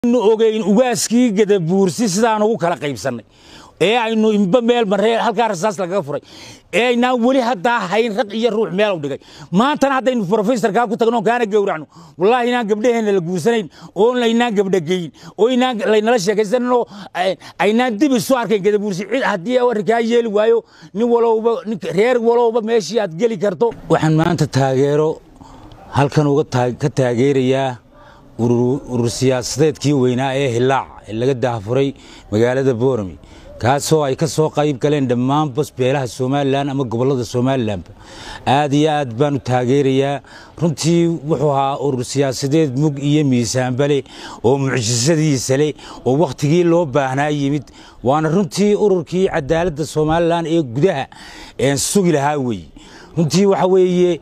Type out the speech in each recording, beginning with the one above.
ogeyn ugaaskii gadabuursi sidaan ugu kala qaybsannay ee aynu imba meel maree halkaa rasaas lagaga furay ee aynaan weli haddaa hayn raq iyo ruux meel u dhigay maantana haddaynu profesorkaa ku tagno kaana gowracno wallaahi inaan gabdhaheenna la guursanayn oo laynaan gabdhageyin oo inaan laynala sheekaysanin oo aynaan dib isu arkayn gadabuursi cid haddii arrinkaa yeeli waayo nin walowba reer walowba meeshii aad geli karto waxaan maanta taageero halkan uga ka taageerayaa urur siyaasadeedkii weynaa ee hilaac ee laga daafuray magaalada boorami kaasoo ay ka soo qayb galeen dhammaan basbeelaha somalilan ama gobollada somalilanba aad iyo aad baanu taageerayaa runtii wuxuu ahaa urur siyaasadeed mug iyo miisaanba leh oo mucjisadiisa leh oo wakhtigii loo baahnaa yimid waana runtii ururkii cadaaladda somalilan ee gudaha sugi lahaa weeye runtii waxa weeye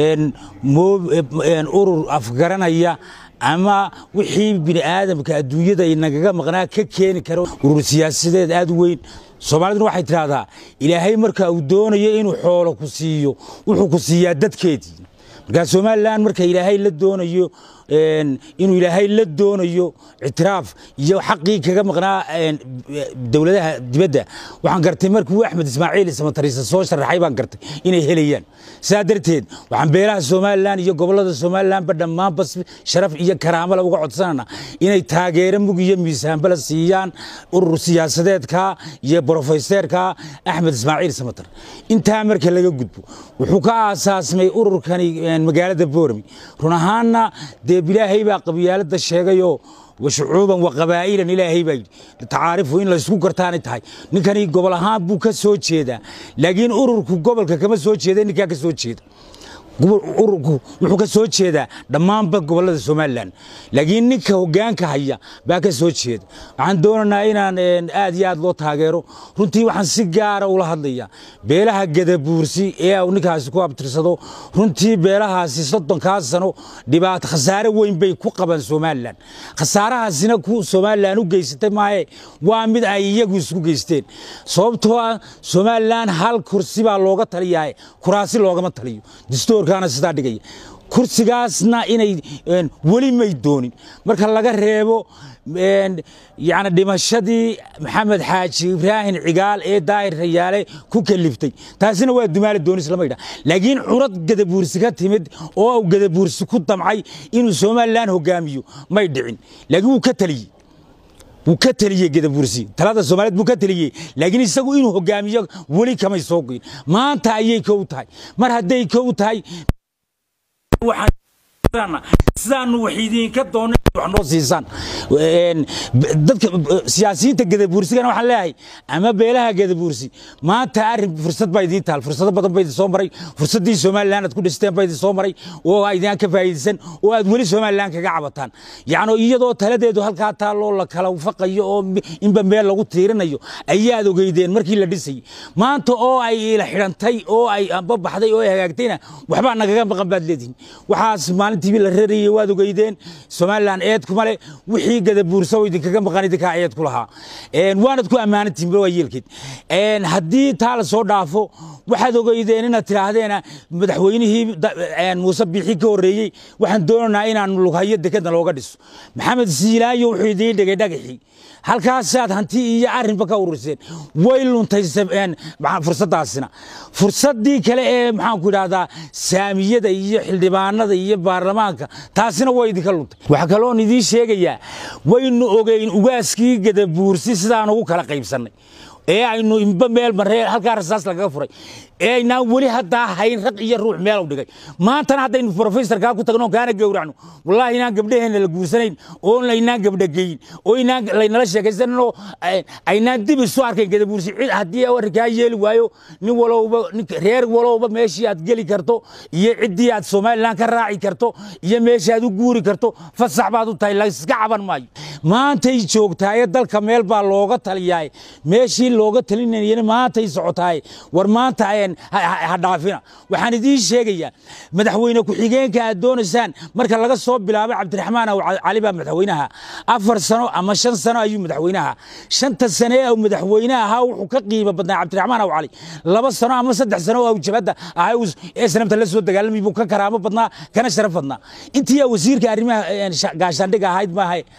urur afgaranaya ama wixii bini aadamka adduunyada inagaga maqnaa ka keeni karo urur siyaasadeed aad u weyn soomaaliduna waxay tidhaahdaa ilaahay marka uu doonayo inuu xoolo ku siiyo wuxuu ku siiyaa dadkeedii markaa somalilan marka ilaahay la doonayo inuu ilaahay la doonayo ictiraaf iyo xaqii kaga maqnaa dowladaha dibadda waxaan gartay markuu axmed ismaaciil samatariisa soo sharaxay baan gartay inay helayaan sidaa darteed waxaan beelaha somalilan iyo gobollada somalilanba dhammaanba sharaf iyo karaamala uga codsanana inay taageero mug iyo miisaanbala siiyaan urur siyaasadeedka iyo brofeseerka axmed ismaaciil samatar intaa marka laga gudbo wuxuu ka aasaasmay ururkani magaalada boorami run ahaanna dee ilaahay baa qabyaalada sheegayoo washucuuban wa qabaa'ilan ilaahay baa yidhi tacaarifu in laysku gartaanay tahay ninkani gobol ahaan buu ka soo jeedaa laakiin ururku gobolka kama soo jeeda ninkaa ka soo jeeda ururku wuxuu ka soo jeedaa dhammaanba gobollada somalilan laakiin ninka hoggaanka haya baa ka soo jeeda waxaan doonaynaa inaan aad iyo aad loo taageero runtii waxaan si gaara ula hadlayaa beelaha gadabuursi ee uu ninkaasi ku abtirsado runtii beelahaasi soddonkaa sano dhibaato khasaare weyn bay ku qabaan somalilan khasaarahaasina ku somalilan u geysatay maaye waa mid ay iyagu isku geysteen sababtoo ah somalilan hal kursi baa looga taliyaa kuraasi loogama taliyo distoor sidaa dhigaya kursigaasna inay weli may doonin marka laga reebo yani dhimashadii maxamed xaaji ibraahim cigaal ee daahir rayaale ku kaliftay taasina waa dumaale doonis lama yidhaha laakiin curad gadabuursi ka timid oo uu gadabuursi ku damcay inuu somalilan hogaamiyo may dhicin laakiin wuu ka taliyey wuu ka teliyey gadabuursi talada soomaaliyeed buu ka teliyey laakiin isagu inuu hogaamiyo weli kamay soo goyn maanta ayay kow tahay mar hadday kow tahay sidaanu wax idinka doona wax noo siisaan dadka siyaasiyiinta gadabuursigana waxaan leeyahay ama beelaha gadabuursi maanta arrin fursad baa idiin taal fursado badan ba idin soo maray fursaddii somalilan aad ku dhisteen baa idin soo maray oo idinaan ka faa'iidaysan oo aad weli somalilan kaga cabataan yacni iyadoo taladeedu halkaa taalloo la kala faqayo oo inba meel lagu tiirinayo ayaad ogeydeen markii la dhisayay maanta oo ay ila xidhantay oo ay amba baxday oo ay hagaagtayna waxbaa nagaga maqan baad leedihin waxaas maalintiibi la rarayay waad ogeydeen somalilan eed kuma le wixii gadabuursa oo idinkaga maqan idinkaa eed ku lahaa waanad ku ammaanantihin waa yeelkeed haddii taa la soo dhaafo waxaad ogeydeen inaad tidhaahdeen madaxweynihii muuse biixi ka horreeyey waxaan doonaynaa inaan lughayo dekadna looga dhiso maxamed siilaayo wuxuu idiin dhigay dhagaxii halkaasaad hanti iyo arrinba ka ururseen way luntay fursaddaasina fursaddii kale ee maxaanku idhahdaa saamiyada iyo xildhibaanada iyo baarlamaanka taasina way idinka luntay waxaa kaloon idiin sheegayaa waynu ogeyn ugaaskii gadabuursi sidaan ugu kala qaybsannay ee aynu imba meel maree halkaa rasaas lagaga furay ee aynaan weli haddaa hayn raq iyo ruux meel u dhigay maantana haddaynu profesorkaa ku tagno kaana gowracno wallaahi inaan gabdhaheenna la guursanayn oo laynaan gabdhageyin oo inaan laynala sheekaysanin oo aynaan dib isu arkayn gadabuursi cid haddii arrinkaa yeeli waayo nin walowba reer walowba meeshii aad geli karto iyo ciddii aad somalilan ka raaci karto iyo meeshii aad u guuri karto fasax baad u tahay layska caban maayo maantay joogtaaye dalka meel baa looga taliyaay meeshii looga talinayana maantay socotaay war maanta ha dhaafina waxaan idiin sheegayaa madaxweyne ku-xigeenka aad doonaysaan marka laga soo bilaabo cabdiraxmaan aw cali baa madaxweynaha afar sano ama shan sano ayuu madaxweynaha shanta sane ee madaxweyne ahaa wuxuu ka qiimo badnaa cabdiraxmaan aw cali laba sano ama saddex sano oo jabadda ahaa ee sanamta la soo dagaalamay buu ka karaamo badnaa kana sharaf badnaa intii wasiirka arrimaha gaashaandhiga ahayd maaha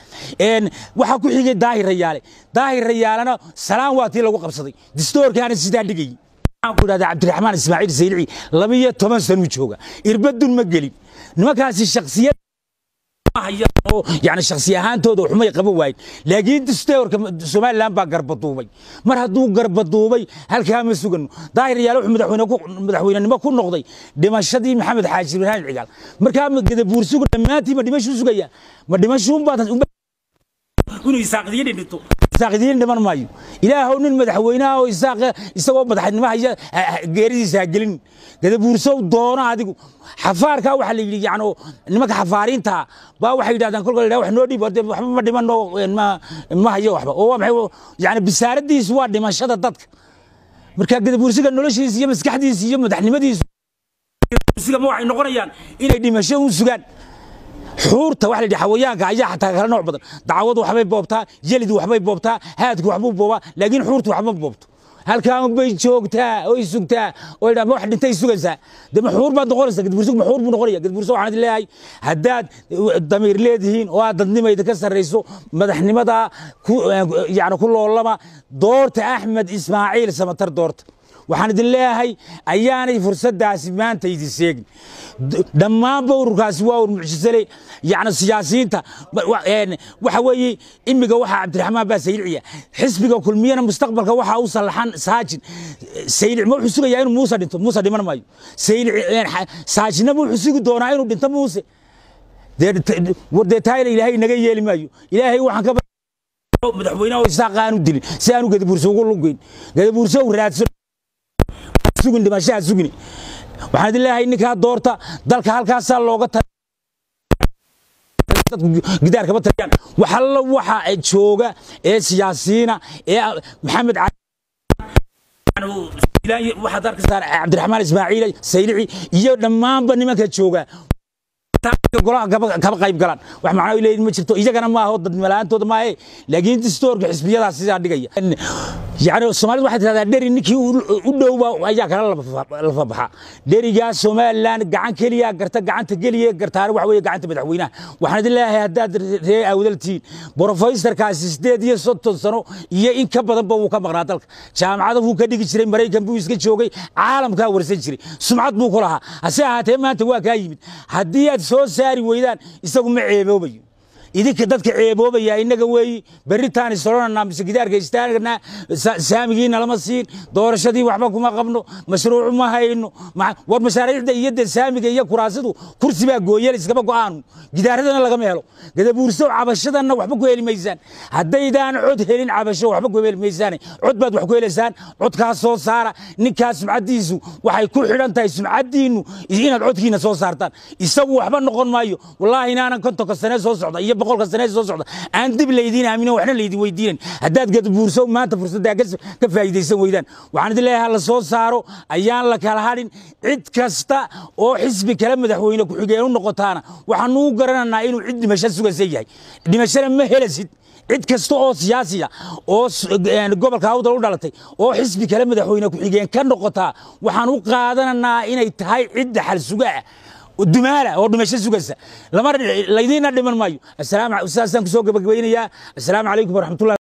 waxaa ku xigay daahir rayaale daahir rayaalena salaan waa tii lagu qabsaday distoorkaana sidaa dhigayay waxaan ku idhahdaa cabdiraxmaan ismaaciil saylici labiyo toban sanuu jooga irbadun ma gelin nimankaasi shaksiyad oo yani shaksi ahaantooda waxumay qaban waayen laakiin distoorka somalilan baa garbaduubay mar hadduu garbaduubay halkaa ma sugano daahir yaale wuxuu madaxweynenimo ku noqday dhimashadii maxamed xaaji ibraahim cigaal markaa gadabuursugu dhammaantii ma dhimashuu sugaya ma dhimashuunbaad inuu isaaqidiyo dhinto isaaqidiyin dhiman maayo ilaahow nin madaxweynaha oo isaaq isagoo madaxnimo haya geeridiisa ha gelin gadabuursow doono adigu xafaarkaa waxaa la yidhi yani nimanka xafaariinta baa waxay yidhahdaan kolka la wax noo dhiib waxba ma dhimano ma hayo waxba oo waa maxay yani bisaaradiisu waa dhimashada dadka marka gadabuursiga noloshiisa iyo maskaxdiisa iyo madaxnimadiisu gadabuursiga ma waxay noqonayaan inay dhimasho u sugaan xuurta waxa la yidhi xawayaanka ayaa xataa kala nooc badan dacwadu waxbay boobtaa yelidu waxbay boobtaa haadku waxbuu boobaa laakiin xuurtu waxba boobto halkaan bay joogtaa oy sugtaa oo idhaa wax dhintay sugaysaa de maxuur baad noqonaysaa gadbuursig maxuur buu noqonaya gadbuurso waxaan idin leeyahay haddaad damiir leedihiin oo aad dadnimayda ka sarrayso madaxnimada yani ku loolama doorta axmed ismaaciil samatar doorta waxaan idin leeyahay ayaanay fursaddaasi maanta idin seegin dhammaanba ururkaasi waa ur mucjisale yani siyaasiyiinta waxa weeye imiga waxaa cabdiraxmaan baa sayliciya xisbiga kulmiyana mustaqbalka waxaa u sallaxan saajin saylic ma wuxuu sugayaa inuu muuse dhinto muuse dhiman maayo saylic saajinna ma wuxuu sugi doonaa inuu dhinto muuse dee taayna ilaahay naga yeeli maayo ilaahay waxaan ka madaxweynaha isaaq aanu dilin si aanu gadabuurso ugu lugeyn gadabuurso u raadso sugin dhimashaha sugin waxaan idin leeyahay ninkaa doorta dalka halkaasaa looga ta gidaar kama taliyaan waxalla waxa jooga ee siyaasiyiina ee maxamed waxaad arkaysaa cabdiraxmaan ismaaciil saylici iyo dhammaanba nimanka jooga golaha kaba qayb galaan wax macno ay leeyihin ma jirto iyagana ma aho dadnimalaantooda maahe laakiin distoorka xisbiyadaas sidaa dhigaya yani soomaalida waxay tidhahdaa dheri ninkii u dhowba ayaa kala lafa baxa dherigaa somalilan gacan keliya garta gacanta keliya gartaana waxa weeye gacanta madaxweynaha waxaan idin leeyahay haddaad ree awdaltiin brofeysarkaasi sideed iyo soddon sano iyo in ka badanba wuu ka maqnaa dalka jaamacada wuu ka dhigi jiray maraykan buu iska joogay caalamkaa warsan jiray sumcad buu ku lahaa hase ahaatee maanta waa kaa yimid haddii aad soo saari weydaan isagu ma ceeboobayo idinka dadka ceeboobaya innaga weeyi berritaan isolonanaa mise gidaarka istaagnaa saamigiina lama siin doorashadii waxba kuma qabno mashruucu ma hayno war mashaariicda iyo de saamiga iyo kuraasidu kursi baa gooyel iskama go'aanu gidaaradana lagama helo gadabuurso cabashadanna waxba ku heli maysaan haddaydaan cod helin cabasho waxba ku heli maysaan cod baad wax ku helaysaan codkaas soo saara ninkaas sumcaddiisu waxay ku xidhan tahay sumcaddiinnu inaad codkiina soo saartaan isagu waxba noqon maayo wallaahi inaanan kontonka sane soo socda iyo boqolka sane soo socda aan dib laydiin aaminin waxna laydin weydiinan haddaad gadabuurso maanta fursaddaa ka faa'iidaysan weydaan waxaan idin leeyahay la soo saaro ayaan la kala hadhin cid kasta oo xisbi kale madaxweyne ku-xigeen u noqotaana waxaanu u garananaa inuu cid dhimasho sugaysa yahay dhimashana ma helasid cid kasta oo siyaasiya oo gobolka awdal u dhalatay oo xisbi kale madaxweyne ku-xigeen ka noqotaa waxaan u qaadananaa inay tahay cid dhaxal sugaa dumaala oo dhimasho sugaysa lama laydiina dhiman maayo saasaan kusoo gabagabaynayaa assalaamu calaykum waraxmatullahi